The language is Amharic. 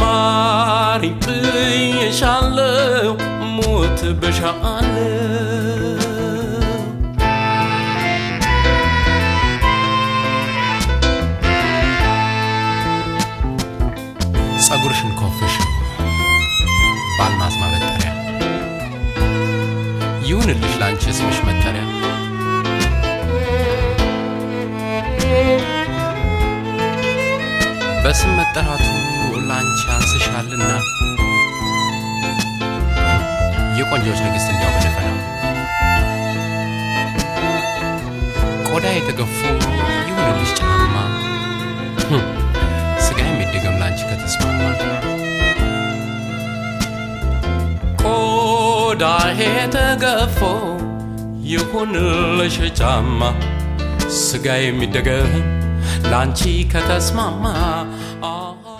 ማሪኝ ብዬሻለው ሞት ብሻለው ጸጉርሽን ኮፍሽ በአልማዝ ማበጠሪያ ይሁንልሽ ላንቺ ስምሽ መጠሪያ በስም መጠራቱ ላንቺ አንስሻልና የቆንጆች ንግሥት እንዲያው በደፈና ቆዳ የተገፉ ይሁንልሽ ጫማ ስጋ የሚደገም ላንቺ ከተስማማ ቆዳ የተገፎ ይሁንልሽ ጫማ ስጋ የሚደገም ላንቺ ከተስማማ